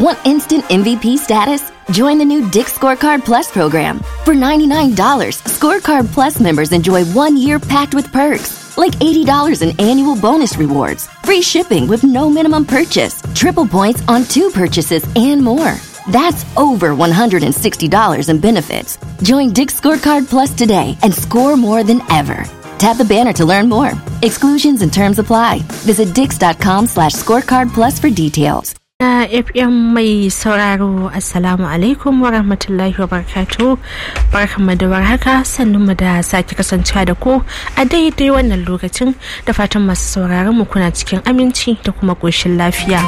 Want instant MVP status? Join the new Dick Scorecard Plus program. For $99, Scorecard Plus members enjoy one year packed with perks, like $80 in annual bonus rewards, free shipping with no minimum purchase, triple points on two purchases, and more. That's over $160 in benefits. Join Dick Scorecard Plus today and score more than ever. Tap the banner to learn more. Exclusions and terms apply. Visit dix.com slash scorecard plus for details. na fm mai sauraro assalamu alaikum wa rahmatullahi wa barakatu barkanmu da warhaka sannan mu da sake kasancewa da ku a daidai wannan lokacin da fatan masu sauraron mu kuna cikin aminci da kuma ƙoshin lafiya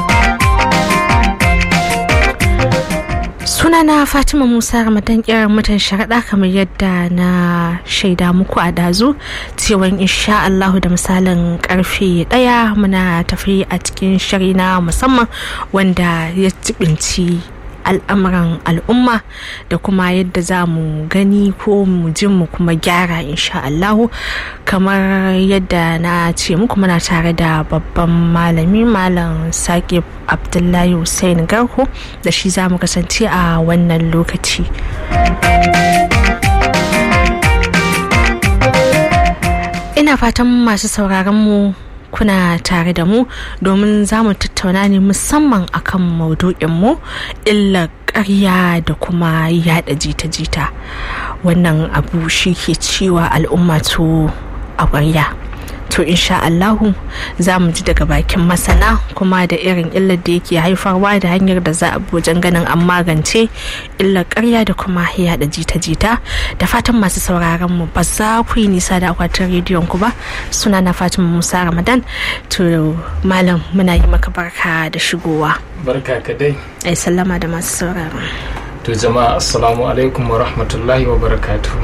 sunana fatima musa ramadan kiran mutan sharaɗa kamar yadda na shaida muku a dazu cewa insha allahu da misalin karfe ɗaya muna tafi a cikin shiri na musamman wanda ya jibinci al'amuran al'umma da kuma yadda za mu gani ko mu ji mu kuma gyara insha Allahu kamar yadda na ce muku muna tare da babban malami malam sake abdullahi hussein garko da shi za mu kasance a wannan lokaci ina fatan masu sauraron mu kuna tare da mu domin za mu tattauna ne musamman akan maudu'inmu illa ƙarya da kuma yada jita-jita wannan abu shi ke cewa al'umma to a ƙwarya to insha Allahu za mu ji daga bakin masana kuma da irin illar da yake haifarwa da hanyar da za a wajen ganin an magance illar karya da kuma yada jita-jita da fatan masu sauraron mu ba za ku yi nisa da akwatin rediyon ku ba suna na fatima musa ramadan to malam muna yi maka barka da shigowa barka ka dai ai sallama da masu sauraron to jama'a assalamu alaikum wa rahmatullahi wa barakatuh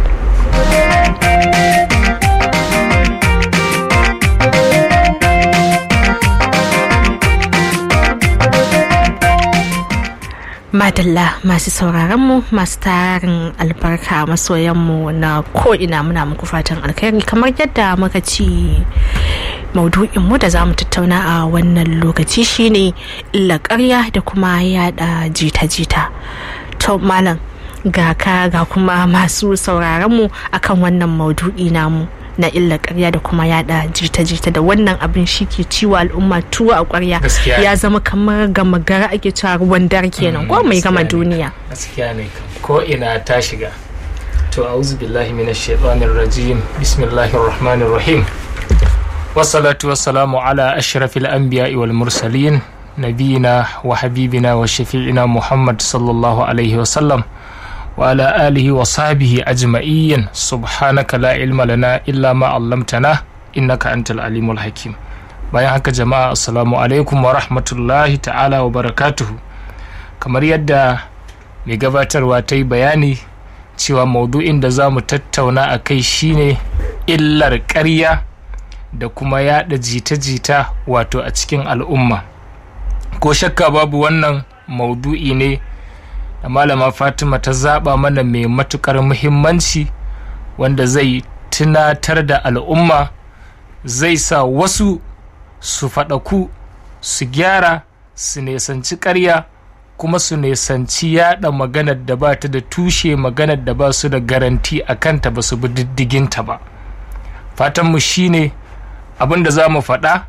madalla masu sauraronmu masu tarin albarka masoyanmu na ko'ina muna muku fatan alkhairi kamar yadda muka ci maudu'inmu da za mu tattauna a wannan lokaci shine illa karya da kuma yada jita-jita to malam ga ka ga kuma masu sauraronmu akan wannan maudu'i namu na illa karya da kuma yada jita-jita da wannan abin shi ke ciwo al'umma tuwo a kwarya ya zama kamar gama gara ake cewa ruwan dare kenan ko mai gama duniya gaskiya ne ko ina ta shiga to a'udhu billahi minash shaitanir rajim bismillahir rahmanir rahim wassalatu wassalamu ala ashrafil anbiya'i wal mursalin nabiyina wa habibina wa shafi'ina muhammad sallallahu alaihi wa sallam وعلى آله وصحبه أجمعين سبحانك لا علم لنا إلا ما علمتنا إنك أنت العليم الحكيم bayan haka jama'a assalamu alaikum wa rahmatullahi ta'ala wa barakatuhu kamar yadda mai gabatarwa ta yi bayani cewa maudu'in da za mu tattauna a kai shine illar ƙarya da kuma yada jita-jita wato a cikin al'umma ko shakka babu wannan maudu'i ne da malama fatima ta zaba mana mai matukar muhimmanci wanda zai tunatar da al'umma zai sa wasu su faɗaku su gyara su nesanci ƙarya kuma su nesanci yada maganar da ba ta da tushe maganar da ba su da garanti a kanta ba su bi diddiginta ba fatanmu shine abin da za mu faɗa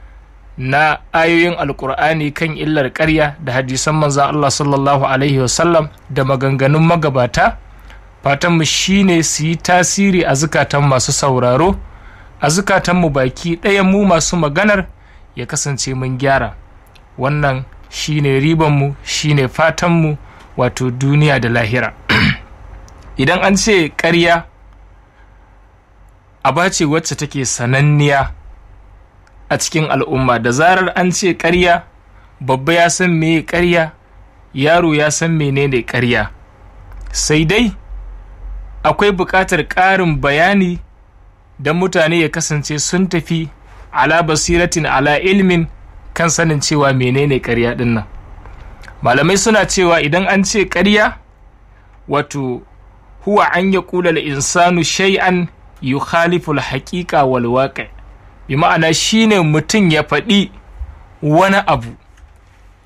na ayoyin alkur'ani kan illar ƙarya da hadisan manzan Allah sallallahu alaihi wasallam da maganganun magabata fatanmu shine su yi tasiri a zukatan masu sauraro a zukatanmu baki ɗaya mu masu maganar ya kasance mun gyara wannan shine ribanmu shine fatanmu wato duniya da lahira idan an ce ƙarya aba ce wacce take sananniya a cikin al'umma da zarar an ce ƙarya babba ya san meye ƙarya yaro ya san menene ƙarya sai dai akwai buƙatar ƙarin bayani don mutane ya kasance sun tafi ala basiratin ala ilmin kan sanin cewa menene ƙarya ɗin nan malamai suna cewa idan an ce ƙarya wato huwa an ya kula insanu shay'an yukhalifu al-haqiqa wal waqi' bi ma'ana shine mutum ya faɗi wani abu